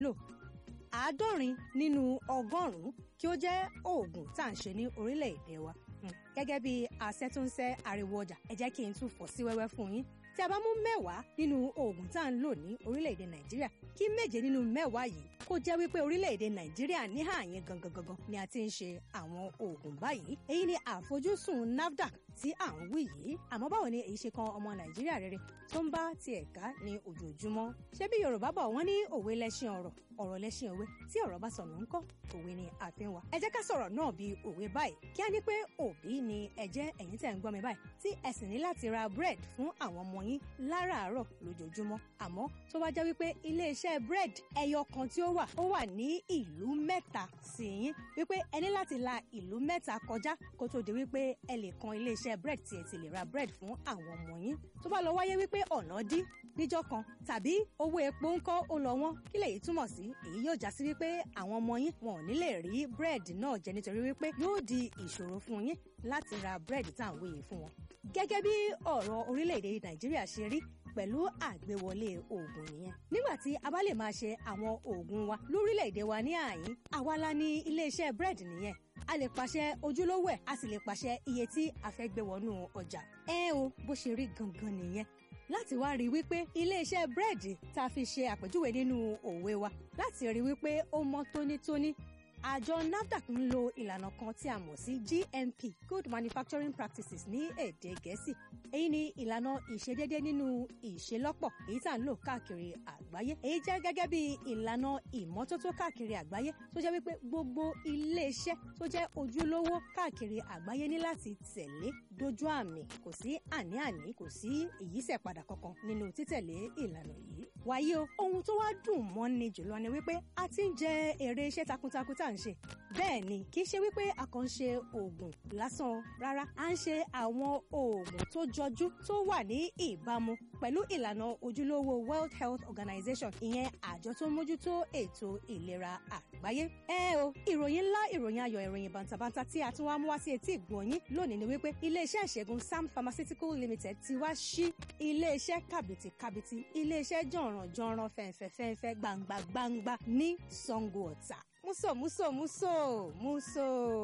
lò àádọ́rin nínú ọgọ́rùn-ún kí ó jẹ́ oògùn tá à ń ṣe ní orílẹ̀-èdè wa gẹ́gẹ́ bí asẹ́túnṣẹ́ ariwo ọjà ẹ jẹ́ kí n tún fọ́ sí wẹ́wẹ́ fún yín tí a bá mú mẹ́wàá nínú oògùn tá à ń lò ní orílẹ̀-èdè nàìjíríà kí méje nínú mẹ́wàá yìí kó jẹ́ wípé orílẹ̀-èdè nàìjíríà ní àyín gangan gangan ni a ti ń ṣe àwọn oògùn báyìí èyí ni àfojúsùn nafdac tí à ń wí yìí àmọ́ báwo ni èyí ṣe kan ọmọ nàìjíríà rere tó ń bá tiẹ̀ ká ní ojoojúmọ́ ṣé bí yorùbá bọ̀ wọ́n ní òwe lẹ́ṣin ọ̀rọ̀ ọ̀rọ̀ lẹ́ṣin òwe tí ọ̀rọ̀ bá sọnù ńkọ́ òwe ni àfin wa ẹ jẹ́ ká sọ̀rọ̀ náà bí òwe báyìí kí á ní pé òbí ni ẹ jẹ́ ẹ̀yin tẹ̀ ń gbọ́ mi báyìí tí ẹ sì ní láti ra bread fún àwọn ọmọ yín láràárọ̀ lójoojúmọ́ àmọ́ tó bá jẹ́ wípé iléeṣẹ́ bread ẹyọ kan tí ó wà ó wà ní ìlú mẹ́ta sí yín wípé ẹ ní láti la ìlú mẹ́ta kọjá kó tó di wípé ẹ lè kan iléeṣẹ́ bread tí ẹ ti lè ra bread fún àwọn ọmọ yín tó bá lọ wáyé wípé ọ̀nà dí níjọ́ kan tàbí owó epo ńkọ́ ó lọ wọ́n kí lèyí túmọ̀ sí èyí yóò já sí wípé àwọn ọmọ yín wọn ò ní lè rí búrẹ́dì náà jẹ nítorí wípé yóò di ìṣòro fún yín láti ra búrẹ́dì tá à ń wéyè fún wọn. gẹ́gẹ́ bí ọ̀rọ̀ orílẹ̀-èdè nàìjíríà ṣe rí pẹ̀lú àgbéwọlé oògùn nìyẹn. nígbà tí a bá lè máa ṣe àwọn oògùn wa lórílẹ̀-èdè wa ní àyín àwa la ní iléeṣẹ́ búrẹ́dì nìyẹn a lè pàṣẹ ojúlówó ẹ̀ a sì lè pàṣẹ iye tí a fẹ́ gbé wọnú ọjà. ẹ o bó ṣe rí gangan nìyẹn láti wá rí wípé iléeṣẹ́ búrẹ́dì tá a fi ṣe àpèjúwe nínú òwe wa láti rí wípé ó mọ́ tónítóní àjọ nafdac ń lo ìlànà kan tí a mọ̀ sí gmp good manufacturing practices ní èdè gẹ̀ẹ́sì èyí ni ìlànà ìṣedédé nínú ìṣelọ́pọ̀ èyí tá à ń lò káàkiri àgbáyé èyí jẹ́ gẹ́gẹ́ bí ìlànà ìmọ́tótó káàkiri àgbáyé tó jẹ́ wípé gbogbo iléeṣẹ́ tó jẹ́ ojúlówó káàkiri àgbáyé ní láti tẹ̀lé dójú àmì kò sí àní-àní kò sí ìyísẹ̀padà kankan nínú títẹ̀lé ìlànà yìí wàyí o ohun tó wá dùn mọ́ni jùlọ ni wípé a ti ń jẹ èrè iṣẹ́ takuntakun tá à ń ṣe bẹ́ẹ̀ ni kì í ṣe wípé a kàn ń ṣe oògùn lásán rárá à ń ṣe àwọn oògùn tó jọjú tó wà ní ìbámu pẹ̀lú ìlànà ojúlówó World Health Organization ìyẹn àjọ tó ń mójútó ètò ìlera àgbáyé. ẹ o ìròyìn ńlá ìròyìn ayọ̀ ìròyìn bàǹtàbàǹtà tí a tún wá mú wá sí etí ìgbọ̀nyín lónìí ni wípé iléeṣẹ́ ìṣègùn Sam Pharmaceutical Limited ti wá sí iléeṣẹ́ kàbìtìkàbìtì iléeṣẹ́ jọ̀rànjọ̀ràn fẹ̀ǹfẹ̀fẹ̀ǹfẹ̀ gbangba gbangba ní Sango Ọ̀tà múso múso múso múso.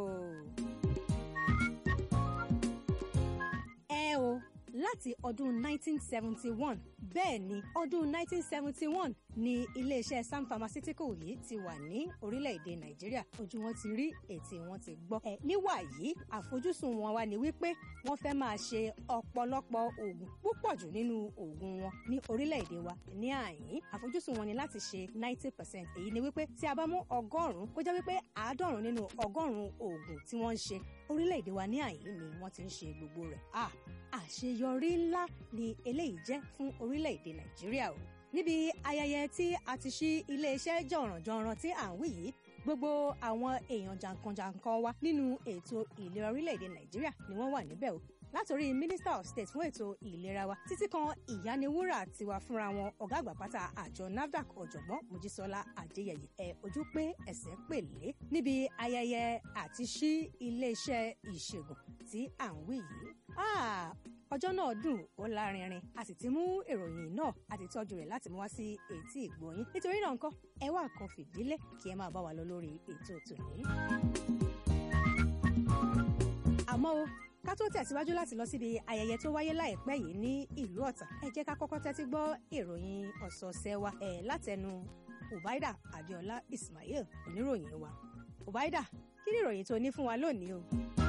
ẹ o láti ọdún 1971 bẹ́ẹ̀ ni ọdún 1971 ni iléeṣẹ́ Sam Pharmaceutical yìí ti wà ní orílẹ̀-èdè Nàìjíríà ojú wọn ti rí ètè wọn ti gbọ́. ẹ níwà yìí àfojúsùn wọn wá ní wípé wọ́n fẹ́ máa ṣe ọ̀pọ̀lọpọ̀ oògùn púpọ̀ jù nínú oògùn wọn ní orílẹ̀-èdè wa ní àyín àfojúsùn wọn ni láti ṣe 90 percent èyí ni wípé tí a bá mú ọgọ́rùn-ún kó jẹ́ wípé àádọ́rùn nínú ọgọ́rùn-ún oògùn tí wọ́n ń ṣe orílẹ̀-èdè wa ní àyín ni wọ́n ti ń ṣe gbogbo rẹ̀. ah àṣeyọrí ńlá ni eléyìí jẹ́ fún orílẹ̀-èdè nàìjíríà o. níbi ayẹyẹ tí a ti ṣí iléeṣẹ́ jọ̀rànjọ̀ràn tí à ń wí yìí gbogbo àwọn èèyàn jàǹkànjàǹkàn wa nínú ètò ìlera orílẹ̀-èdè nàìjíríà ni wọ́n wà níbẹ̀ o látòrí minister of state fún ètò ìlera wa títí kan ìyániwúrà tiwa fúnra wọn ọ̀gá àgbà pátá àjọ nafdac ọ̀jọ̀gbọ́n mojísọ́lá adéyẹyẹ ẹ̀ ojú pé ẹsẹ̀ pèlé níbi ayẹyẹ àti ṣí iléeṣẹ́ ìṣègùn tí à ń wí yìí ọjọ́ náà dùn ó lárinrin a sì ti mú ìròyìn náà a ti tọ́jú rẹ̀ láti mú wá sí etí ìgbọ̀nyín nítorí náà nǹkan ẹ wá nǹkan fìdílé kí ẹ máa bá wa lọ lórí ètò tòní. àmọ́ o ká tó tẹ̀síwájú láti lọ síbi ayẹyẹ tó wáyé láìpẹ́ yìí ní ìlú ọ̀tà ẹ jẹ́ ká kọ́kọ́ tẹ́tí gbọ́ ìròyìn ọ̀sọ̀ọ̀sẹ̀ wa ẹ̀ látẹnu ubaida adéọlá ismail oníròyìn wa ubaida kí ni ìròyìn tó ní fún wa lónìí o.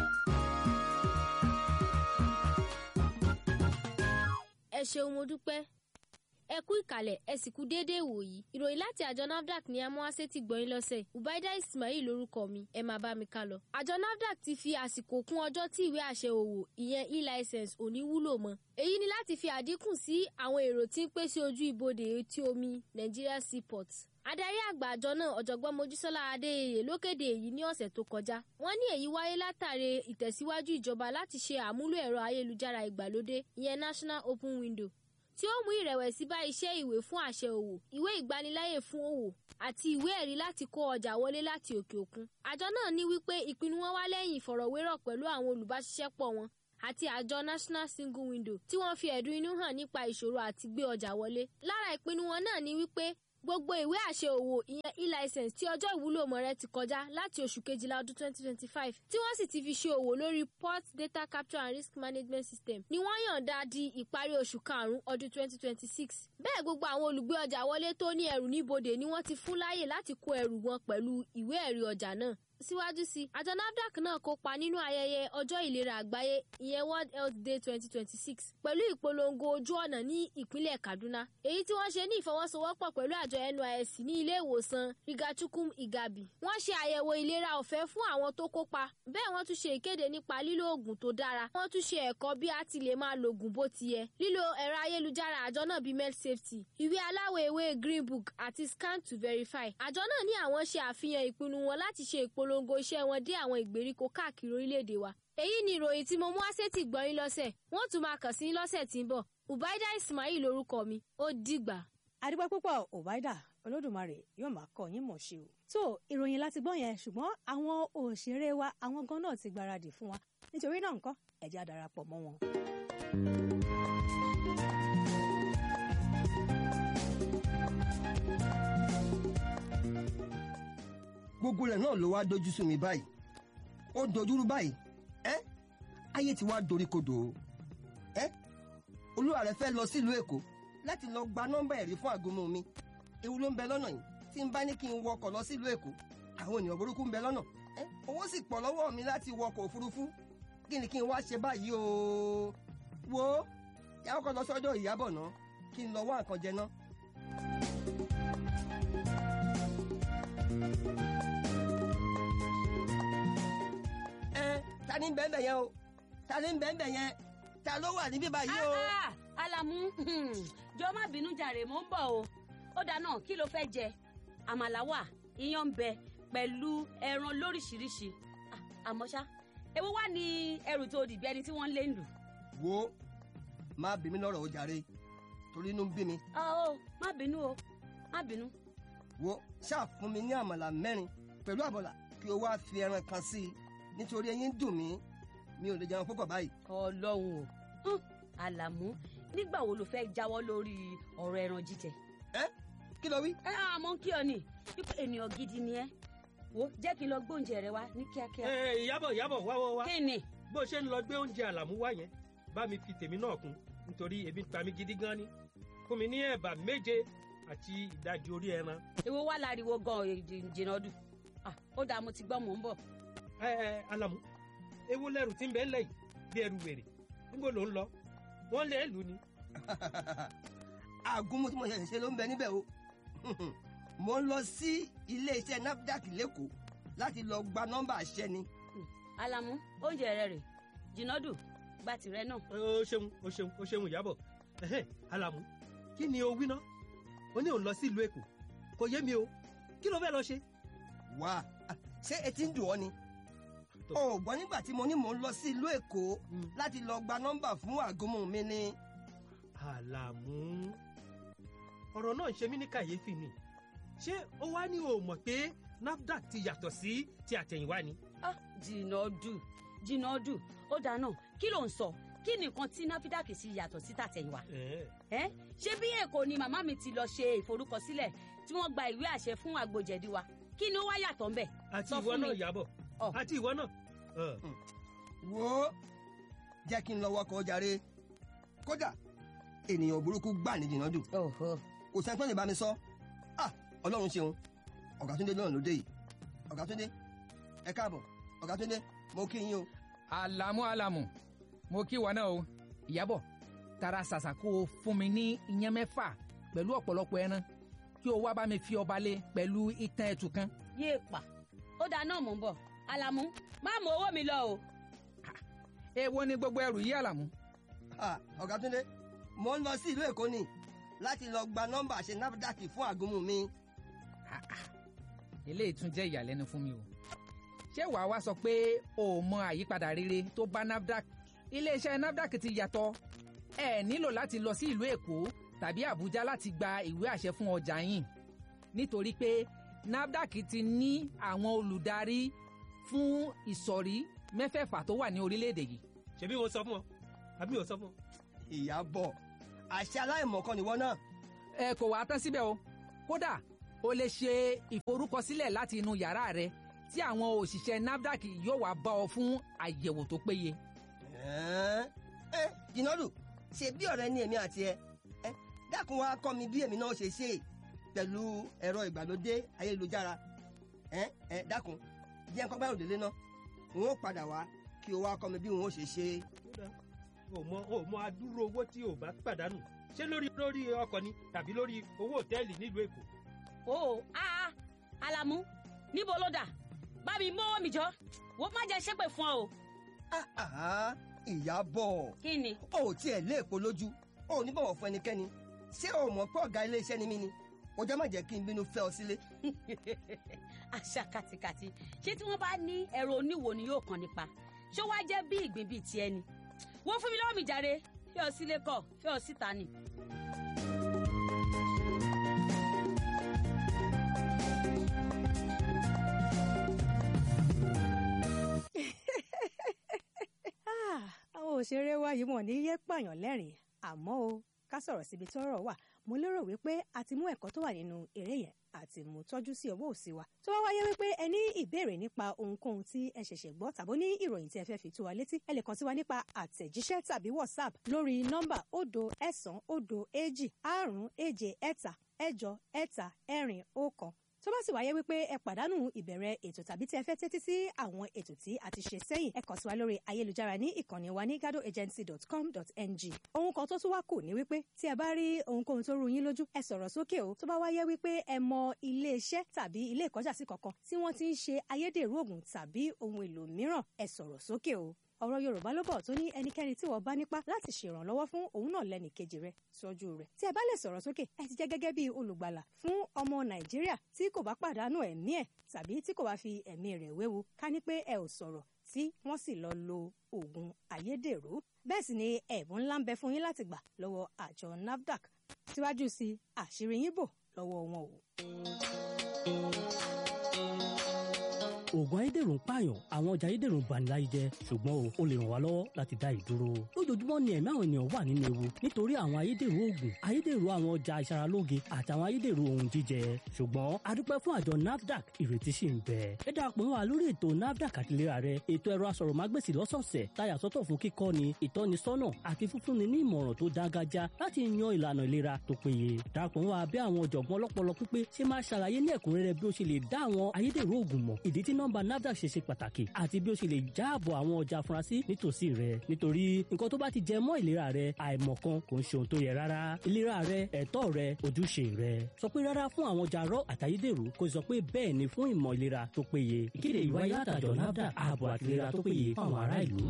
ẹ ṣeun mo dúpẹ́ ẹ kú ìkàlẹ̀ ẹ sì kú déédéé wòyí ìròyìn láti àjọ nafdac ní amúhásẹ́ ti gbọ́yìn lọ́sẹ̀ ubaida ismail lórúkọ mi ẹ máa bá mi ká lọ. àjọ nafdac ti fi àsìkò kún ọjọ́ tí ìwé àṣẹ òwò ìyẹn e-license ò ní wúlò mọ́ èyí ni láti fi àdínkù sí àwọn èrò tí ń pèsè ojú ibodè etí omi nigeria seaport adarí àgbà àjọ náà ọ̀jọ̀gbọ́n mojísọ́lá adéyẹyẹ ló kéde èyí ní ọ̀sẹ̀ tó kọjá wọ́n ní èyí wáyé látàrí ìtẹ̀síwájú ìjọba láti ṣe àmúlò ẹ̀rọ ayélujára ìgbàlódé ìyẹn national open window tí ó mú ìrẹ̀wẹ̀sì bá iṣẹ́ ìwé fún àṣẹ òwò ìwé ìgbaniláyè fún òwò àti ìwé ẹ̀rí láti kó ọjà wọlé láti òkè òkun àjọ náà ní wípé ìpinnu wọn wá lẹ́yìn ìfọ̀rọ̀wérọ̀ pẹ̀lú àwọn olùbáṣiṣẹ́pọ̀ wọn àti àjọ national single window tí wọ́n fi ẹ̀dùn inú hàn nípa ìṣòro àti gbé ọjà wọlé lára ìpinnu wọn náà ní wípé gbogbo ìwé àṣẹ òwò ìyẹn e-license tí ọjọ́ ìwúlò ọmọ rẹ ti kọjá láti oṣù kejìlá ọdún 2025 tí wọ́n sì ti fi ṣe òwò lórí port data capture and risk management system ni wọ́n yọ̀ǹda di ìparí oṣù karùn-ún ọdún 2026 bẹ́ẹ̀ gbogbo àwọn olùgbé ọjà wọlé tó ní ẹrù níbodè ni wọ́n ti fún láyè láti kó ẹrù wọn pẹ̀lú ìwé ẹ̀rí ọjà náà síwájú sí i àjọ nafdac náà kópa nínú ayẹyẹ ọjọ́ ìlera àgbáyé ìyẹn world health day twenty twenty six pẹ̀lú ìpolongo ojú ọ̀nà ní ìpínlẹ̀ kaduna èyí tí wọ́n ṣe ní ìfọwọ́sowọ́pọ̀ pẹ̀lú àjọ nysc ní ilé ìwòsàn rigachukum igabi wọ́n ṣe àyẹ̀wò ìlera ọ̀fẹ́ fún àwọn tó kópa bẹ́ẹ̀ wọ́n tún ṣe ìkéde nípa lílo oògùn tó dára wọ́n tún ṣe ẹ̀kọ́ bí a ti lè máa lo oògùn bó ti yẹ lílo ẹ̀rọ ayélujára àjọ náà bíi med safety ìwé aláwọ̀ ewé green book àti scan to verify àjọ náà ní àwọn ṣe àfihàn ìpinnu wọn láti ṣe ìpolongo iṣẹ́ wọn dé àwọn ìgbèríko káàkiri orílẹ̀-èdè wa èyí ni ìròyìn tí mo mú àṣetì gbọ́yìn lọ́sẹ̀ wọ́n tún máa kàn sí lọ́sẹ̀ tí ń bọ̀ ubaida ismail lorúkọ mi ó dìgbà. adúpẹ́ púpọ̀ ọ̀báìdà olódùmarè yóò máa kọ́ yín mọ̀ ṣe o. tó ìròyìn láti gbọ́ yẹn ṣùgbọ́n àwọn òṣèré wa àwọn gan náà ti gbáradì fún wa nítorí náà nǹkan ẹ jẹ́ á darapọ̀ mọ́ wọn. gbogbo rẹ̀ náà ló wá dojú sú mi báyìí ó dojúrú báyìí ẹ́ ayé ti wá dorí kodò o ẹ́ olúwa rẹ̀ fẹ́ lọ sílùú èkó láti lọ gba nọ́mbà ẹ̀rí fún àgọ́mọ mi ewu ló ń bẹ lọ́nà yìí tí n bá ní kí n wọkọ̀ lọ sílùú èkó àwọn ènìyàn burúkú ń bẹ lọ́nà ẹ́ owó sì pọ̀ lọ́wọ́ mi láti wọkọ̀ òfurufú kí ni kí n wá ṣe báyìí o wo yàrá kan lọ sọ́jọ́ ìyábọ̀ náà kí n lọ wá nǹkan jẹ náà. ẹ ta ni bẹ́ẹ̀ bẹ́ẹ̀ yẹn o ta ni bẹ́ẹ̀ bẹ́ẹ̀ yẹn ta ló wà níbí báyìí o. Ah, ah, alamu jọ má bínú jàre mò ń bọ̀ o ó dáná kí ló fẹ́ jẹ àmàlà wà iyán ń bẹ pẹ̀lú ẹran lóríṣiríṣi Ah, àmọ́ ṣá èwo wá ní ẹrù tó dìbí ẹni tí wọ́n ń lé lù. wo má bí mi lọ́rọ̀ o jàre torí inú ń bí mi Ah, o má bínú o má bínú. wo ṣáà fún mi ní àmàlà mẹ́rin pẹ̀lú àbọ̀là kí o wá fi ẹran kan sí i nítorí eyín dùn mí mi ò lè jẹun púpọ̀ báyìí. ọlọ́run o Hùn, àlàmú nígbà wo ló fẹ́ jáwọ́ lórí ọ̀rọ̀ ẹran jíjẹ. ẹ kí ló wí. ẹ àmọ́ kí ọ ní wípé ènìyàn gidi ni ẹ wo jẹ́ kí n lọ gbóúnjẹ rẹ wá ní kíákíá. ẹ ìyábọ̀ ìyábọ̀ wá wá wá kí ni bó ṣe ń lọ gbé oúnjẹ àlàmú wá yẹn bá mi fi tèmi náà kún nítorí ebi ń pa mí gidi gan ni fún mi ní ẹ̀bà méje àti ìdajì orí ẹran. èwo wá láriwo gan jìnnà dùn ó dáa mo ti gbọ́ mò ń bọ̀. ẹ ẹ àlàmú ewu lẹrù tí ń bẹ ńlẹ̀ yìí bí ẹrù wèrè níbo ló ń lọ wọ́n lé lù ni. àgúnmu tí mo ṣẹ̀ṣẹ̀ ṣe ló ń bẹ níbẹ̀ o mo ń lọ sí iléeṣẹ́ nafdac lẹ́kọ̀ọ́ láti lọ gba nọ́mbà àṣẹ ni. alamu oúnjẹ rẹ rè jìnnà dùn gba tìrẹ náà. ó ṣeun ó ṣeun ó ṣeun ìyábọ̀ ẹ̀hẹ́n, àlàmú kí ni o wí ná o ní òun lọ sí ìlú èkó kò yé mi o kí ló fẹ́ lọ ṣe. wá ṣé etí ń dùn ọ́ ni. o ò gbọ́ nígbà tí mo ní mò ń lọ sí ìlú èkó Mm. láti lọ gba nọ́mbà fún àgọ́mọ mi ni. àlàmú ọ̀rọ̀ náà ń ṣe mí ní kàyéfì ni ṣé ó wá ní o mọ̀ pé nafdac ti yàtọ̀ sí ti àtẹ̀yìnwá ni. Ah, jìnnà dùn jìnnà dùn ó dáa náà kí ló ń sọ kí nìkan tí náfídàkì sì yàtọ̀ sí tàtẹ̀yìnwá. Ẹ̀ẹ́, ẹ ṣé bí èkó ni màmá mi ti lọ ṣe ìforúkọsílẹ̀ tí wọ́n gba ìwé àṣẹ fún àgbòjẹ̀dí wa kí ni ó wá yàtọ̀ ńbẹ̀. àti Sọ ìwọ fún náà mi. yàbọ̀ Ọ̀. àti ìwọ náà. Ọ̀, wo jẹ́ kí n lọ wọkọ̀ jàre kódà ènìyàn burúkú gbà ní jìnnà dùn kò sẹ́ni tó lè bá mi sọ ah ọlọ́run ṣeun ọ̀gá túndé náà ló dé yìí ọ̀gá túndé ẹ káàbọ̀ ọ̀gá túndé mo kí yín o àlàmú àlàmú mo kí wa náà o ìyábọ̀ tara ṣàṣà kó o fún mi ní iyán mẹ́fà pẹ̀lú ọ̀pọ̀lọpọ̀ ẹran kí o wá bá mi fi ọba lé pẹ̀lú itan ẹ̀tù kan. yéè pa ó dáa náà mò ń bọ̀ alamu má mú owó mi lọ o. èwo ni gbogbo ẹrù yìí àlàmú. ah ọ̀gá túndé mo ń lọ sí ìlú èkó ni láti lọ gba nọ́mbà àṣẹ nafdac fún àgọ́mọ mi eléyìí tún jẹ́ ìyàlẹ́nu fún mi o. ṣé wàá wá sọ pé o ò mọ àyípadà rere tó bá nafdac iléeṣẹ́ nafdac ti yàtọ̀ ẹ nílò láti lọ sí ìlú èkó tàbí àbújá láti gba ìwé àṣẹ fún ọjà yín nítorí pé nafdac ti ní àwọn olùdarí fún ìsọ̀rí mẹ́fẹ̀ẹ̀fà tó wà ní orílẹ̀-èdè yìí. ṣebí mo sọ fún ọ àbí mo sọ fún ọ. ìyàbọ̀ àṣẹ aláìmọ̀kan nìwọ náà ẹ kò wá tán síbẹ̀ o kódà o lè ṣe ìforúkọsílẹ̀ láti inú yàrá rẹ tí àwọn òṣìṣẹ́ nafdac yóò wá bá ọ fún àyẹ̀wò tó péye. ẹ ẹ jìnnàdù ṣe bí ọ̀rẹ́ ní èmi àti ẹ ẹ dákun wá kọ́ mi bí èmi náà ṣe ṣe pẹ̀lú ẹ̀rọ ìgbàlódé ayélujára ẹ ẹ dákun jẹ́ nǹkan gbárùn délé náà n ó padà wá kí o wá kọ́ mi bí n ó ṣe ṣe. Kódà, o mọ o mọ adúrú owó tí o bá pàdánù ṣé lórí lórí ọkọ̀ ni tàbí lórí owó òtẹ́ẹ̀lì nílùú èkó. o aa alamu níbo ló dà bá mi mọ́wọ́ mi jọ wọ́n má jẹ́ ṣépè fún ọ o Ah, ah, ìyàbọ̀ kí ni. o ò tiẹ̀ lé èpo lójú o ò ní bọ̀wọ̀ fún ẹnikẹ́ni ṣé o mọ̀ pé ọ̀gá iléeṣẹ́ ni mí ni o jẹ́ má jẹ́ kí n bínú fẹ́ ọ sílé. àṣà kàtìkàtì ṣé tí wọ́n bá ní ẹ̀rọ oníwo ni yóò kàn nípa ṣé wàá jẹ́ bí ìgbín bíi tiẹ̀ ni wọ́n fún mi lọ́wọ́ mi jàre fẹ́ ọ sílé kọ̀ fẹ́ ọ síta ni. Ah, àwọn òṣèré wa yìí wọ́n ní yé pààyàn lẹ́rìn àmọ́ o ká sọ̀rọ̀ síbi tọ́rọ̀ wà mo lérò wípé a ti mú ẹ̀kọ́ tó wà nínú eré yẹn àti mú tọ́jú sí ọwọ́ òsì wa tó wá wáyé wípé ẹ ní ìbéèrè nípa ohunkóhun tí ẹ ṣẹ̀ṣẹ̀ gbọ́ tàbí ní ìròyìn tí ẹ fẹ́ fi tó wa létí ẹ lè kàn sí wa nípa àtẹ̀jíṣẹ́ tàbí whatsapp lórí nọ́mbà òdo ẹ̀sán òdo èjì àrún èje ẹ̀ta ẹ̀jọ ẹ̀ta ẹ̀rin ọ̀kan tó bá sì wáyé wípé ẹ pàdánù ìbẹ̀rẹ̀ ètò tàbí tí ẹ fẹ́ tẹ́tí sí àwọn ètò tí a ti ṣe sẹ́yìn ẹ kàn sí wa lórí ayélujára ní ìkànnì wa ní gadoagency.com.ng ohun kan tó tún wá kù ní wípé tí ẹ bá rí ohunkóhun tó rú yín lójú ẹ sọ̀rọ̀ sókè o tó bá wáyé wípé ẹ mọ iléeṣẹ́ tàbí ilé ìkọ́jàsí kankan tí wọ́n ti ń ṣe ayédèrú oògùn tàbí ohun èlò mìíràn ẹ sọ̀rọ̀ sókè o ọ̀rọ̀ yorùbá ló bọ̀ tó ní ẹnikẹ́ni tí wọ́n bá nípa láti ṣèrànlọ́wọ́ fún òun náà lẹ́nì kejì rẹ̀ tọ́jú rẹ̀ tí ẹ bá lè sọ̀rọ̀ sókè ẹ ti jẹ́ gẹ́gẹ́ bí olùgbàlà fún ọmọ nàìjíríà tí kò bá pàdánù ẹ̀mí ẹ̀ tàbí tí kò bá fi ẹ̀mí rẹ̀ wéwu ká ní pé ẹ ò sọ̀rọ̀ tí wọ́n sì lọ lo oògùn ayédèrú bẹ́ẹ̀ sì ni ẹ̀bùn ńlá ń bẹ fún yín láti gbà lọ́wọ́ àjọ nafdac síwájú sí àṣírí yín bò lọ́wọ́ wọn o. oògùn ayédèrú ń pààyàn àwọn ọjà ayédèrú ń bani láyé jẹ́ ṣùgbọ́n o ó lè ràn wá lọ́wọ́ láti dá ìdúró lójoojúmọ́ ni ẹ̀mí àwọn ènìyàn wà nínú ewu nítorí àwọn ayédèrú oògùn ayédèrú àwọn ọjà ìṣaralóge àtàwọn ayédèrú ohun jíjẹ ṣùgbọ́n a dúpẹ́ fún àjọ nafdac ìrètí sì ń bẹ ẹ darapọ̀ mọ́ wa lórí ètò nafdac àtìlera rẹ ètò ẹ̀rọ asọ̀rọ̀mágbèsì lọ́sọ̀ọ̀sẹ̀ táyà sọ́tọ̀ fún kíkọ́ni ìtọ́nisọ́nà àti fífúnni ní ìmọ̀ràn tó dáńgájá láti yan ìlànà ìlera tó péye darapọ̀ mọ́ wa bí àwọn ọ̀jọ̀gbọ́n ọlọ́pọlọ pípé ṣe máa ṣàlàyé ní ẹ̀kúnrẹ́rẹ́ bí ó ṣe lè dá àwọn ayédèrú oògùn mọ̀ ìdí tí nọ́mbà nafdac ṣe ṣe pàtàkì àti bí ó ṣe lè jáàbò àwọn ọjà afurasí nítòsí rẹ nítorí nǹkan tó bá ti jẹ mọ́ ìlera rẹ àìmọ̀kan kò ń ṣe ohun tó yẹ rárá ìlera rẹ ẹ̀tọ́ rẹ ojúṣe rẹ sọ pé rárá fún àwọn ọjà rọ àtayédèrú kò sọ pé bẹ́ẹ̀ ni fún ìmọ̀ ìlera tó péye ìkéde ìwáyé látàjọ nafdac ààbò àti ìlera tó péye fún àwọn ará ìlú.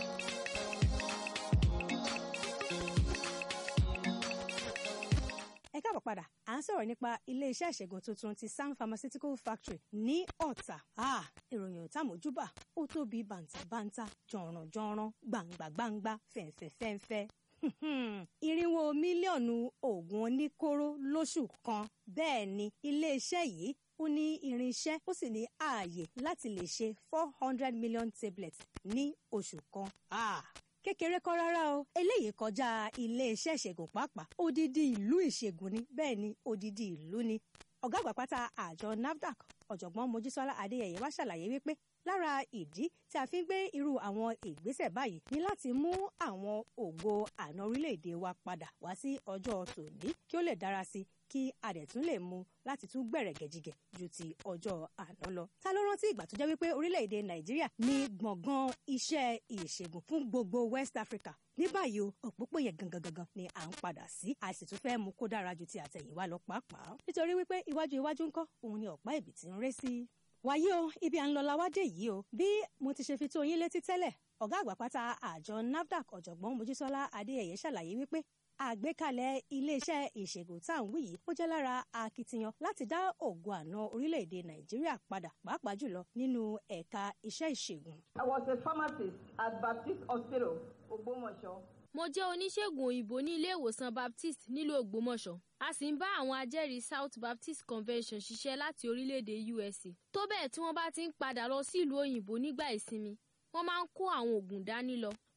ẹ káàbọ̀ padà à ń sọ̀rọ̀ nípa ilé-iṣẹ́ ìṣègùn tuntun ti sam pharmaceutical factory ní ọ̀tà Ah, ìròyìn ọ̀tá mojúbà ó tóbi bàǹtàbàǹtà jọ̀rànjọ̀ràn gbàǹgbàǹgbà fẹ̀ǹfẹ̀fẹ̀ǹfẹ̀ irinwó mílíọ̀nù oògùn oníkóró lóṣù kan bẹ́ẹ̀ ni ilé-iṣẹ́ yìí ó ní irinṣẹ́ ó sì ní ààyè láti lè ṣe four hundred million tablets ní oṣù kan. Ah, kékeré kọ́ rárá o eléyìí kọjá iléeṣẹ́ ìṣègùn pàápàá odidi ìlú ìṣègùn ni bẹ́ẹ̀ ni odidi ìlú ni ọ̀gá àgbà pátá àjọ nafdac ọ̀jọ̀gbọ́n mojísọ́lá adéyẹyẹ wá ṣàlàyé wípé lára ìdí tí a fi ń gbé irú àwọn ìgbésẹ̀ báyìí ni láti mú àwọn ògo àná orílẹ̀-èdè wa padà wá sí ọjọ́ tòní kí ó lè dára sí i kí a dẹ̀ tún lè mú láti tún gbẹ̀rẹ̀ gẹ̀jigẹ̀ ju ti ọjọ́ àná lọ. ta ló rántí ìgbà tó jẹ́ wípé orílẹ̀-èdè nàìjíríà ní gbọ̀ngàn iṣẹ́ ìṣègùn fún gbogbo west africa ní báyìí o òpópó yẹn gangan gangan ni à ń padà sí a sì tún fẹ́ mú kó dára ju ti àtẹ̀yìnwá lọ pàápàá nítorí wípé iwájú iwájú ńkọ́ òun ni ọ̀pá ìbí ti ń ré sí. wàyí o ibi à ń lọ lawádé yìí o bí mo ti ṣe fi tó yín létí tẹ́lẹ̀ ọ̀gá àgbà pátá àjọ nafdac ọ̀jọ̀gbọ́n mojísọ́lá adéyẹyẹ ṣàlàyé wípé àgbékalẹ̀ iléeṣẹ́ ìṣègùn tá à ń wí yìí ó jẹ́ lára akitiyan láti dá ògo àná orílẹ̀-èdè nàìjíríà padà pàápàá jùlọ nínú ẹ̀ka iṣẹ́ ìṣègùn. I was a pharmacist at Baptist Hospital, Ogbomoso. mo jẹ́ oníṣègùn òyìnbó ní ilé ìwòsàn baptist nílùú ògbómọ̀ṣọ́ a sì ń bá àwọn ajẹ́rìí south baptist convention ṣiṣẹ́ láti orílẹ̀-èdè usa tó bẹ́ẹ̀ tí wọ́n bá ti ń padà lọ sí ìlú òyìnbó nígbà ìsinmi wọ́n máa ń kó àwọn oògùn dání lọ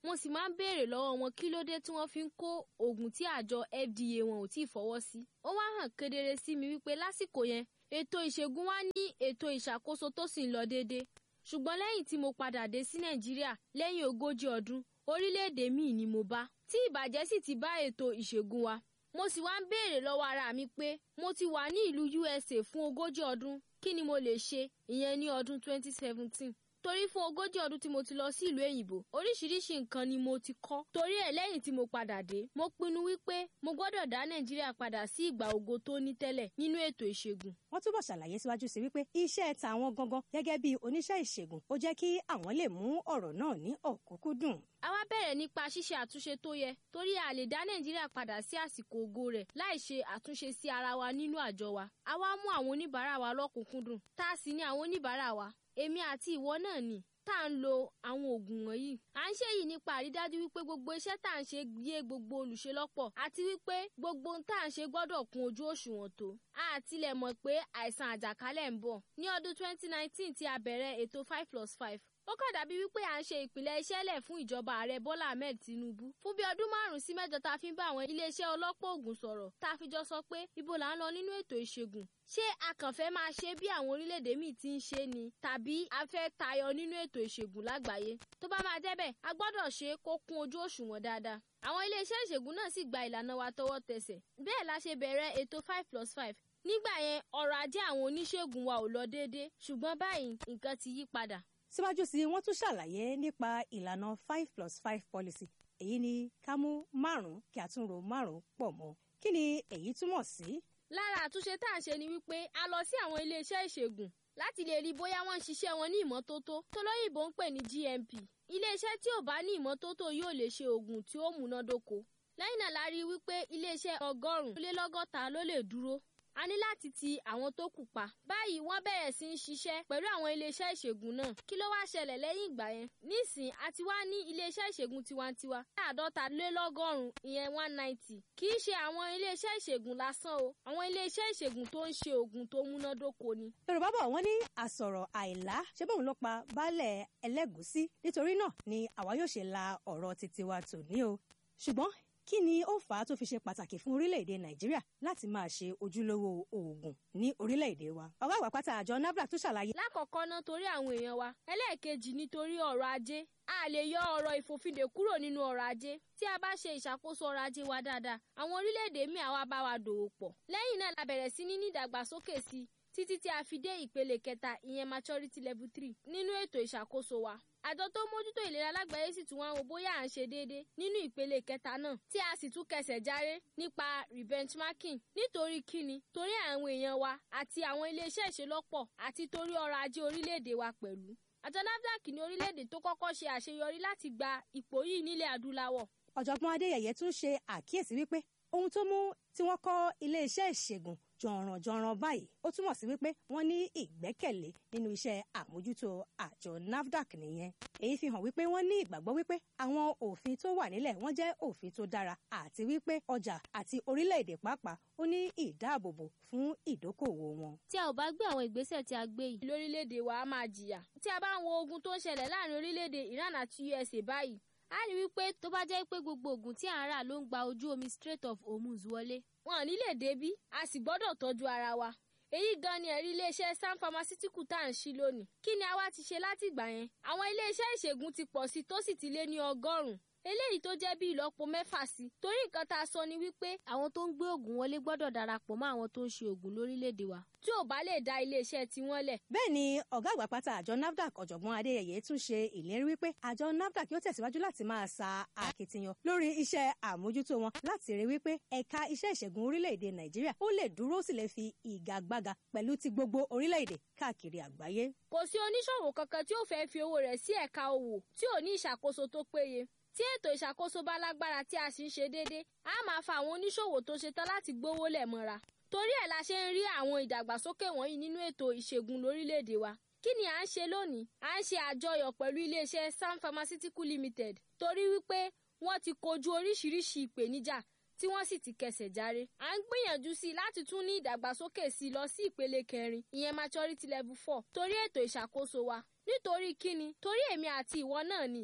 mo sì máa ń béèrè lọ́wọ́ wọn kí ló dé tí wọ́n fi ń kó oògùn tí àjọ FDA wọn ò tí ì fọwọ́ sí. ó wá hàn kedere sí mi wípé lásìkò yẹn ètò ìṣègùn wa ní ètò ìṣàkóso tó sì ń lọ déédéé ṣùgbọ́n lẹ́yìn tí mo padà dé sí nàìjíríà lẹ́yìn ogójì ọdún orílẹ̀-èdè míì ni mo bá tí ìbàjẹ́ sì ti bá ètò ìṣègùn wa mo sì wá ń béèrè lọ́wọ́ ara mi pé mo ti wà ní ìlú USA fún ogójì ọdún kí ni mo lè ṣe ìyẹn ní ọdún 2017 torí fún ogójì ọdún tí mo ti lọ sí ìlú èyìnbó oríṣiríṣi nǹkan ni mo ti kọ́ torí ẹ̀ lẹ́yìn tí mo padà dé mo pinnu wípé mo gbọ́dọ̀ dá nàìjíríà padà sí ìgbà ògo tó ní tẹ́lẹ̀ nínú ètò ìṣègùn wọ́n túbọ̀ ṣàlàyé síwájú sí wípé iṣẹ́ tàwọn gangan gẹ́gẹ́ bí oníṣẹ́ ìṣègùn ó jẹ́ kí àwọn lè mú ọ̀rọ̀ náà ní ọ̀kúnkúndùn. a wá bẹ̀rẹ̀ nípa ṣíṣe àtúnṣe tó yẹ torí a lè dá nàìjíríà padà sí àsìkò ògo rẹ̀ láì ṣe àtúnṣe sí ara wa nínú àjọ wa a wá mú àwọn oníbàárà wa lọ́kùnkúndùn tá a sì ní àwọn oníbàárà wa èmi àti ìwọ náà ni tá à ń lo àwọn oògùn wọ̀nyí. à ń ṣe yìí nípa àrídájú wípé gbogbo iṣẹ́ tá à ń ṣe yé gbogbo olùṣe lọ́pọ̀ àti wípé gbogbo ohun tá à ń ṣe gbọ́dọ̀ kún ojú òṣùwọ̀n tó. a tilẹ̀ mọ̀ pé àìsàn àjàkálẹ̀ ń bọ̀. ní ọdún 2019 tí a bẹ̀rẹ̀ ètò 5 plus 5 ó kàn dàbí wípé à ń ṣe ìpìlẹ̀ iṣẹ́ lẹ̀ fún ìjọba ààrẹ bọ́lá ahmed tinubu fún bí ọdún márùn-ún sí mẹ́jọ tá a fi ń bá àwọn iléeṣẹ́ ọlọ́pọ̀ ògùn sọ̀rọ̀ tá a fi jọ sọ pé ibo là ń lọ nínú ètò ìṣègùn ṣé a kàn fẹ́ máa ṣe bí àwọn orílẹ̀-èdè míì ti ń ṣe ni tàbí a fẹ́ tayọ nínú ètò ìṣègùn lágbàáyé tó bá máa jẹ́ bẹ́ẹ̀ a gbọ́dọ̀ ṣe é kó kún ojú òṣùwọ̀n dáadáa àwọn iléeṣẹ́ ìṣègùn náà sì gba ìlànà wa tọwọ́ tẹsẹ̀ bẹ́ẹ̀ la ṣe bẹ̀rẹ̀ ètò five plus five nígbà yẹn ọrọ̀ ajé àwọn oníṣègùn wa ò lọ déédéé ṣùgbọ́n báyìí nǹkan ti yí padà síwájú sí i wọ́n tún ṣàlàyé nípa ìlànà five plus five policy èyí ni ká mú márùn-ún kí a tún ro márùn-ún pọ̀ mọ́ kí ni èyí túmọ̀ sí. lára àtúnṣe tá à ń ṣe ni wípé a lọ sí àwọn iléeṣẹ́ ìṣègùn láti lè rí bóyá wọ́n ń ṣiṣẹ́ wọn ní ìmọ́tótó tó lóyìnbó ń pè ní GMP iléeṣẹ́ tí ò bá ní ìmọ́tótó yóò lè ṣe oògùn tí ó múnádóko lẹ́yìn náà la rí wípé iléeṣẹ́ ọgọ́rùn-ún lé lọ́gọ́ta ló lè dúró a ní láti ti àwọn tó kù pa. báyìí wọ́n bẹ̀rẹ̀ sí í ṣiṣẹ́ pẹ̀lú àwọn iléeṣẹ́ ìṣègùn náà. kí ló wá ṣẹlẹ̀ lẹ́yìn ìgbà yẹn? nísìn a ti wá ní iléeṣẹ́ ìṣègùn tiwantiwa. àádọ́ta lé lọ́gọ́rùn-ún ìyẹn one ninety. kì í ṣe àwọn iléeṣẹ́ ìṣègùn lásán o. àwọn iléeṣẹ́ ìṣègùn tó ń ṣe oògùn tó múnádóko ni. yorùbá bọ̀ wọ́n ní àsọ̀rọ̀ àìlá ṣé bóun ló pa baálẹ̀ ẹlẹ́gùúsí nítorí náà ni àwa yóò ṣe la ọ̀rọ̀ títí wa tòní o ṣùgbọ́n kí ni ó fà á tó fi ṣe pàtàkì fún orílẹ̀-èdè nàìjíríà láti máa ṣe ojúlówó oògùn ní orílẹ̀-èdè wa. ọ̀gá àgbà pátá àjọ nafdac tún ṣàlàyé. lákọ̀ọ́kọ́ ná torí àwọn èèyàn wa ẹlẹ́ẹ̀kejì nítorí ọrọ̀ ajé a lè yọ ọ̀rọ̀ ìfòfindè kúrò nínú ọrọ̀ ajé tí a bá ṣe ìṣàkóso ọrọ̀ ajé wa dáadáa àwọn orílẹ̀-èdè míì àwa bá wa dòwò pọ̀ lẹ́yìn náà la bẹ̀rẹ̀ sí ní ní ìdàgbàsókè sí títí tí a fi dé ìpele kẹta ìyẹn maturity level three nínú ètò ìṣàkóso wa àjọ tó mójútó ìlera lágbàáyé sì tún wá wo bóyá à ń ṣe déédéé nínú ìpele kẹta náà tí a sì tún kẹsẹ̀ járe nípa rebenchmarking nítorí kíni torí àwọn èèyàn wa àti àwọn iléeṣẹ́ ìṣelọ́pọ̀ àti torí ọrọ̀ ajé orílẹ̀-èdè wa pẹ̀lú àjọ nafdac ní orílẹ̀-èdè tó kọ́kọ́ ṣe àṣeyọrí láti gba ipò yìí nílẹ̀ adúláwọ̀ ọ̀jọ̀gbọ́n adéyẹyẹ tún ṣe àkíyèsí wípé ohun tó mú tí wọ́n kọ́ iléeṣẹ́ ìṣègùn jọ̀rànjọ̀ràn báyìí ó túmọ̀ sí wípé wọ́n ní ìgbẹ́kẹ̀lé nínú iṣẹ́ àmójútó àjọ nafdac nìyẹn èyí fi hàn wípé wọ́n ní ìgbàgbọ́ wípé àwọn òfin tó wà nílẹ̀ wọ́n jẹ́ òfin tó dára àti wípé ọjà àti orílẹ̀-èdè pàápàá ó ní ìdáàbòbò fún ìdókòwò wọn. tí a ò bá gbé àwọn ìgbésẹ̀ tí a gbé yìí lórílẹ̀‐èdè wa á máa jìyà tí a bá ń wo ogun tó ń ṣẹlẹ̀ láàrin orílẹ̀‐èdè Iran àti USA báyìí a rí wípé tó bá jẹ́ pé gbogbo oògùn tí à ń rà ló ń gba ojú omi Strait of Hormuz wọlé wọn ò ní lè débí a sì gbọ́dọ̀ tọ́jú ara wa èyí gan ni ẹ̀rí iléeṣẹ́ sam pharmaceutical tá à ń ṣí lónìí kí ni a wá ti ṣe látìgbà yẹn àwọn iléeṣẹ́ ìṣègùn ti pọ̀ sí tó sì ti lé ní ọgọ́rùn-ún eléyìí tó jẹ́ bí ìlọ́po mẹ́fà sí torí nǹkan tá a sọ ni wípé àwọn tó ń gbé oògùn wọlé gbọ́dọ̀ darapọ̀ mọ́ àwọn tó ń ṣe oògùn lórílẹ̀‐èdè wa tí ò bá lè dá iléeṣẹ́ tiwọn lẹ̀. bẹ́ẹ̀ ni ọ̀gá àgbà pátá àjọ nafdac ọ̀jọ̀gbọ́n adéyẹyẹ tún ṣe ìlérí wípé àjọ nafdac yóò tẹ̀síwájú láti máa sa akitiyan lórí iṣẹ́ àmójútó wọn láti rí wípé ẹ̀ka iṣẹ́ ìṣègùn orílẹ̀-èdè nàìjíríà ó lè dúró sì lè fi ìgagbága pẹ̀lú ti gbogbo orílẹ̀-èdè káàkiri àgbáyé. kò sí oníṣòwò kankan tí ó fẹ́ fi owó rẹ̀ sí ẹ̀ka òwò tí ò ní ìṣàkóso tó péye tí ètò ìṣàkóso bá lágbára tí a sì ń ṣe déédéé a máa fa àwọn oníṣòwò tó ṣetán láti gbówó lẹ̀ mọ́ra torí ẹ̀ la ṣe ń rí àwọn ìdàgbàsókè wọ̀nyí nínú ètò ìṣègùn lórílẹ̀‐èdè wa kí ni à ń ṣe lónìí à ń ṣe àjọyọ̀ pẹ̀lú iléeṣẹ́ sam pharmaceutical limited torí wípé wọ́n ti kojú oríṣiríṣi ìpèníjà tí wọ́n sì ti kẹsẹ̀ járe à ń gbìyànjú sí i láti tún ní ìdàgbàsókè sí i lọ sí ìpele kẹrin ìyẹn maturity level four torí ètò ìṣàkóso wa nítorí kíni torí èmi àti ìwọ náà ni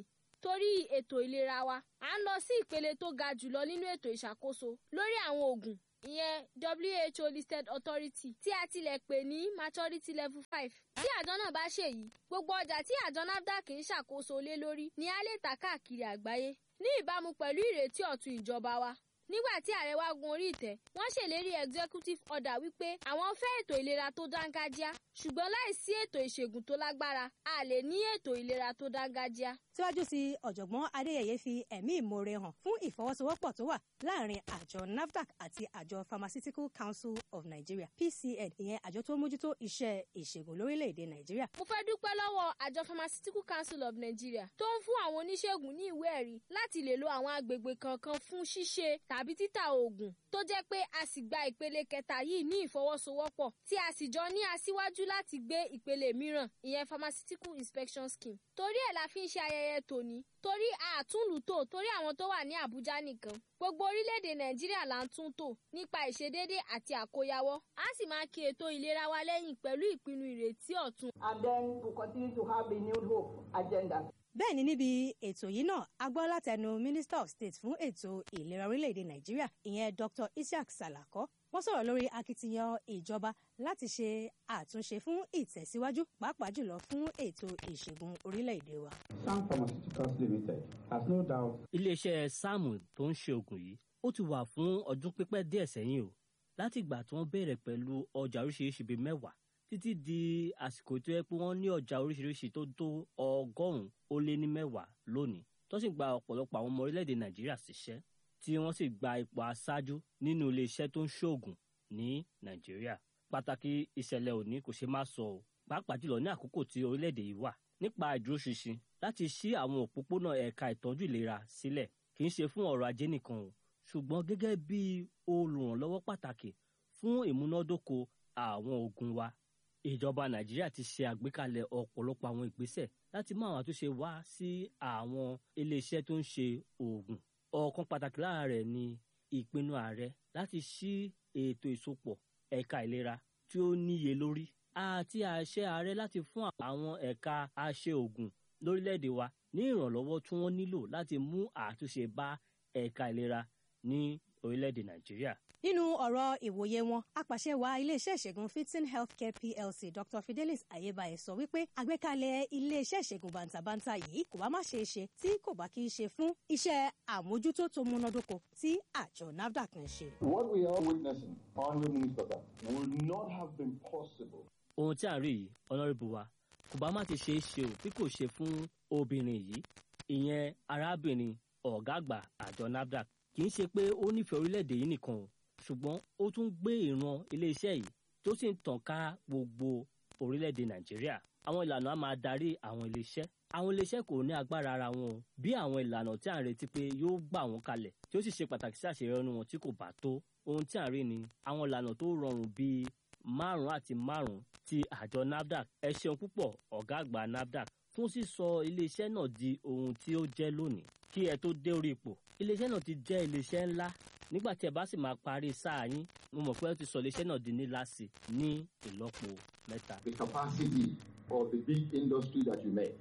torí ètò ìlera wa à ń lọ sí ìpele tó ga jùlọ nínú ètò ìṣàkóso lórí àwọn oògùn ìyẹn who listed authority tí a tilẹ̀ pè ní maturity level five. tí àjọ náà bá ṣèyí gbogbo ọjà tí àjọ nafdac ń ṣàkóso lé lórí ni a lè tà káàkiri àgbáyé ní ìbámu pẹ̀lú ìrètí ọ̀tun ìjọba wa nígbà tí ààrẹ wa gun orí ìtẹ́ wọ́n ṣèlérí executive order wípé àwọn fẹ́ ètò ìlera tó dángájíá ṣùgbọ́n láìsí ètò ìṣègùn tó lágbára a lè ní ètò ìlera tó dángájíá. síwájú sí ọ̀jọ̀gbọ́n adéyẹyẹ fi ẹ̀mí ìmoore hàn fún ìfọwọ́sowọ́pọ̀ tó wà láàrin àjọ nafdac àti àjọ pharmaceutical council of nigeria pcn ìyẹn àjọ tó mójútó iṣẹ́ ìṣègùn lórílẹ̀‐èdè nàìjíríà. mo fẹ́ dúpẹ́ lọ́wọ́ àjọ pharmaceutical council of nigeria tó ń fún àwọn oníṣègùn ní ìwé ẹ̀rí láti lè lo àwọn agbègbè kankan fún ṣíṣe tàbí títà oògùn tó jẹ́ pé a sì gba ìpele kẹta yìí ní ìfọwọ́sowọ́pọ̀ tí a sì jọ ní aṣíwájú láti gbé ìpele mìíràn ìyẹn pharmaceutical inspection scheme torí ẹ̀ la fi ń ṣe ayẹyẹ tòní torí àtúnlùtò torí àwọn tó wà ní àbújá nìkan gbogbo orílẹ̀-èdè nàìjíríà là ń tún tò nípa ìṣedédé àti àkóyawọ́ a sì máa kí ètò ìlera wa lẹ́yìn pẹ̀lú ìpinnu ìrètí ọ̀tun. And then to continue to have renewed hope agenda. bẹ́ẹ̀ ni níbi ètò yìí náà a gbọ́ látẹnu minister of state fún ètò ìlera orílẹ̀-èdè nàìjíríà ìyẹn dr isiaq salako wọ́n sọ̀rọ̀ lórí akitiyan ìjọba láti ṣe àtúnṣe fún ìtẹ̀síwájú pàápàá jùlọ fún ètò ìṣègùn orílẹ̀-èdè wa. Sam Pharmaceuticals Limited has no doubt iléeṣẹ́ sáàmù tó ń ṣe oògùn yìí ó ti wà fún ọdún pípẹ́ díẹ̀ sẹ́yìn o láti ìgbà tí wọ́n bẹ̀rẹ̀ pẹ̀lú ọjà oríṣiríṣi bíi mẹ́wàá títí di àsìkò tó yẹ pé wọ́n ní ọjà oríṣiríṣi tó tó ọgọ́rùn-ún ó lé ní mẹ́wàá lónìí tó sì gba ọ̀pọ̀lọpọ̀ àwọn ọmọ orílẹ̀-èdè nàìjíríà síṣẹ́ tí wọ́n sì gba ipò aṣáájú nínú iléeṣẹ́ tó ń ṣoògùn ní nàìjíríà pàtàkì ìṣẹ̀lẹ̀ òní kò ṣe má sọ o pàápàá jùlọ ní àkókò tí orílẹ̀-èdè yìí wà nípa ìdúróṣinṣin láti ṣí àwọn òpópónà ẹ̀ka ìtọ́jú ìlera sílẹ̀ kì í ṣe fún ọ̀rọ̀ ajé nìkan o ṣùgbọ́n gẹ́gẹ́ bí olùrànlọ́wọ́ pàtàkì fún ìmúnádóko àwọn oògùn wa ìjọba nàìjíríà ti ṣe àgbékalẹ̀ ọ̀pọ̀lọpọ̀ àwọn ìgbésẹ̀ láti mú àwọn àtúnṣe wá sí àwọn iléeṣẹ́ tó ń ṣe oògùn ọ̀kan pàtàkì lára rẹ̀ ni ìpinnu ààrẹ láti ṣí ètò ìsopọ̀ ẹ̀ka ìlera tí ó níye lórí àti àṣẹ ààrẹ láti fún àwọn ẹ̀ka aṣe oògùn lórílẹ̀‐èdè wa ní ìrànlọ́wọ́ tí wọ́n nílò láti mú àtúnṣe bá ẹ̀ka ìlera ní orílẹ̀‐èdè nàìjíríà nínú ọ̀rọ̀ ìwòye wọn apàṣẹ wa iléeṣẹ́ ìṣègùn fitin healthcare plc dr fidelis ayébáyé sọ wípé àgbékalẹ̀ iléeṣẹ́ ìṣègùn bàǹtàbàǹtà yìí kò bá má ṣeé ṣe tí kò bá kí í ṣe fún iṣẹ́ àmójútó tó múnádóko tí àjọ nafdac ń ṣe. what we are witnessing, Honourable Minister, that would not have been possible ohun tí à ń rí yìí ọ̀nàrẹ́bù wa kò bá má ti ṣe é ṣe ò bí kò ṣe fún obìnrin yìí ìyẹn arábìnrin ọ̀gá àgbà àjọ nafdac kì í ṣe pé ó nífẹ̀ẹ́ orílẹ̀-èdè yìí nìkan o ṣùgbọ́n ó tún gbé ìran iléeṣẹ́ yìí tó sì ń tàn ká gbogbo orílẹ̀-èdè nàìjíríà àwọn ìlànà á máa darí àwọn iléeṣẹ́ àwọn iléeṣẹ́ kò ní agbára ara wọn o bí àwọn ìlànà tí à ń retí pé yóò gbà wọ́n kalẹ̀ tí ó sì ṣe pàtàkì sí àṣeyọrí wọn tí kò bá tó ohun tí à ń rí ni àwọn ìlànà tó rọrùn bíi márùn àti márùn ti àjọ nafdac ẹ ṣeun púpọ̀ ọ̀gá àgbà nafdac fún sísọ iléeṣẹ́ náà di ohun tí ó jẹ́ lónìí kí ẹ tó dé orí ipò iléeṣẹ́ náà ti jẹ́ iléeṣẹ́ ńlá nígbà tí ẹ bá sì máa parí sáà yín mo mọ̀ pé ẹ ti sọ iléeṣẹ́ náà di ńlá sí ní ìlọ́po mẹ́ta. the capacity of the big industry that you made.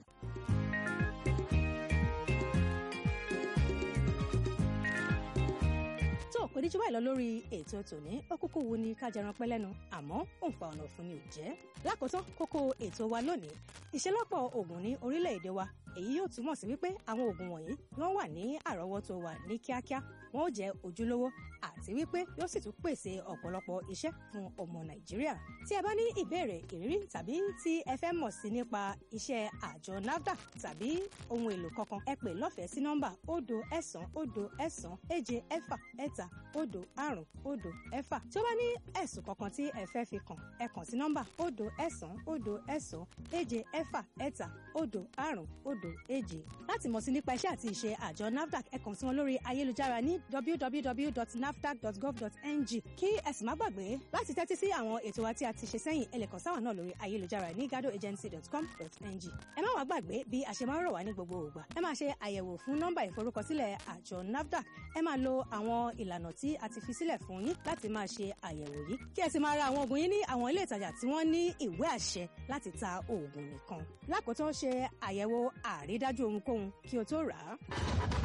tó kò ní jù báyìí lọ lórí ètò tòní ó kúkú wu ni ká jẹran pẹ́ lẹ́nu àmọ́ òǹfà ọ̀nà fún ni ò jẹ́. lákòótán kókó ètò wa lónìí ìṣelọ́pọ̀ oògùn ní orílẹ̀-èdè wa èyí yóò túmọ̀ sí wípé àwọn oògùn wọ̀nyí wọ́n wà ní àrọ́wọ́tó wa ní kíákíá wọn ó jẹ́ ojúlówó àti wípé yóò sì tún pèsè ọ̀pọ̀lọpọ̀ iṣẹ́ fún ọmọ nàìjíríà. tí ẹ bá ní ìbéèrè ìrírí tàbí tí ẹ fẹ́ mọ̀ sí nípa iṣẹ́ àjọ nafdac tàbí ohun èlò kankan ẹ pè lọ́fẹ̀ẹ́ sí nọ́mbà òdo ẹ̀sán òdo ẹ̀sán èje ẹ̀fà ẹ̀ta òdo àrùn òdo ẹ̀fà. tí ó bá ní ẹ̀sùn kankan tí ẹ fẹ́ fi kàn ẹ kàn sí nọ́mbà òdo ẹ̀sán òdo ẹ̀sán èje ẹ̀fà ẹ̀ta òdo àrùn òdo èje. láti mọ̀ sí nípa iṣẹ́ àti ìṣe àjọ nafdac ẹ kàn sí wọn lórí ayélujára ní www.nafdac.gov.ng kí ẹ sì má gbàgbé láti tẹ́tí sí àwọn ètò wa tí a ti ṣe sẹ́yìn ẹ lè kàn sáwọn náà lórí ayélujára ní gadoagency.com.ng ẹ má wàá gbàgbé bí a ṣe máa ń rọ̀ wá ní gbogbo ògbà ẹ máa ṣe àyẹ̀wò fún nọ́mbà ìforúkọsílẹ̀ àjọ nafdac ẹ máa lo àwọn ìlànà tí a ti fi sílẹ̀ fún yín láti máa ṣe àyẹ̀wò yìí kí ẹ sì máa ra àwọn oògùn yín ní àwọn ilé ìtajà tí wọ́n ní ìwé àṣẹ láti ta oògùn nìkan kan lákòótán ṣe àyẹ̀wò àrídájú ohunkóhun kí o tó rà á.